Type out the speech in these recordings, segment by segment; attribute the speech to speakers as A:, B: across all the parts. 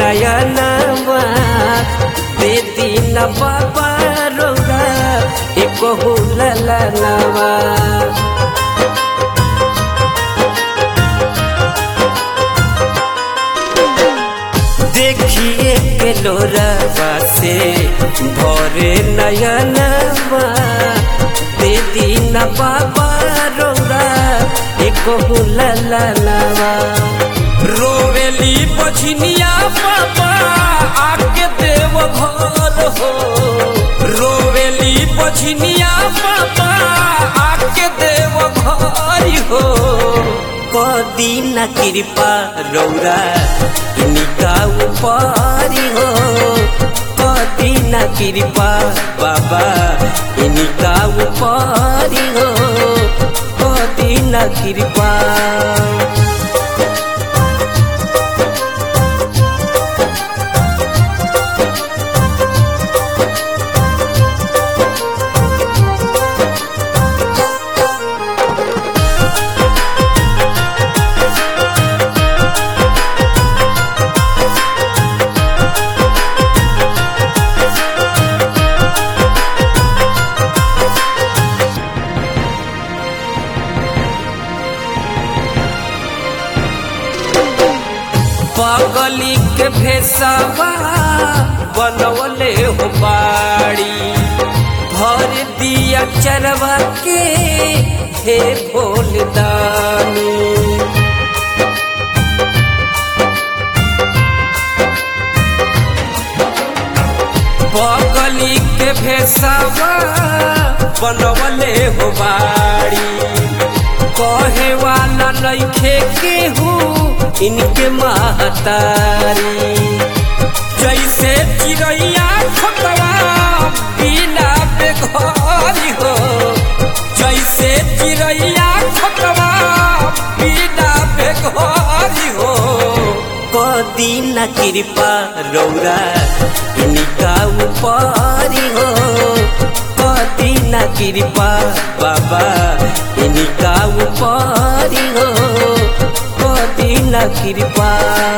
A: नयनवा दे दीन बाबा रौरा एक ललनवा देखिए के लोरवा से भरे नयनवा दे दीन बाबा रौरा एक ललनवा रोवेली बछनिया बाबा आके देव घर हो रोवेली बछनिया बाबा आके देव घर हो कदी न कृपा रौरा इनका ऊपर हो कदी न कृपा बाबा इनका ऊपर हो कदी न कृपा पगली के भेसवा बनवले हो बाड़ी भर दिया चरवा के हे भोलदानी पगली के भेसवा बनवले हो बाड़ी कहे वाला नइखे केहू इनके महतारी जैसे चिड़ैया खोतवा बिना बेघरी हो जैसे चिड़ैया खोतवा बिना बेघरी हो कदी न कृपा रौरा इनका ऊपर हो कदी न कृपा बाबा इनका ऊपर हो कदी न कृपा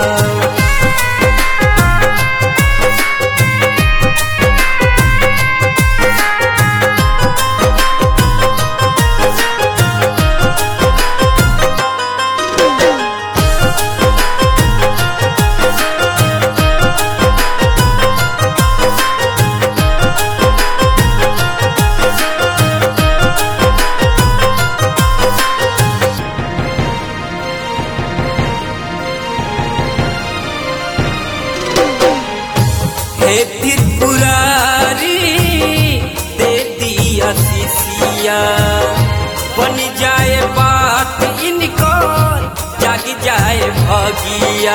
A: हे त्रिपुरारी दे दिया शिशिया बन जाए बात इनको जाग जाए भगिया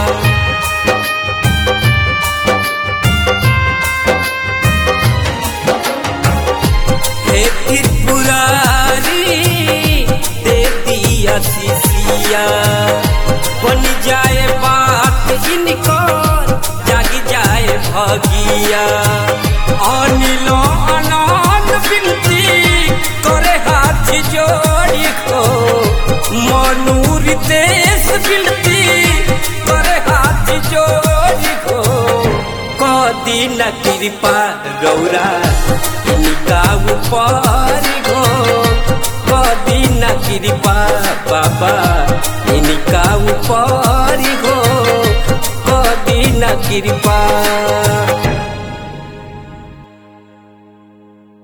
A: हे त्रिपुरारी दे दिया शिशिया बन जाए बात इनको जाग जाए भगिया अनिलो अनंत बिनती करे हाथ जोड़ी को मनुर देश बिनती करे हाथ जोड़ी को कदी न कृपा गौरा इनका ऊपर हो कदी न कृपा बाबा इनका ऊपर हो कदी न कृपा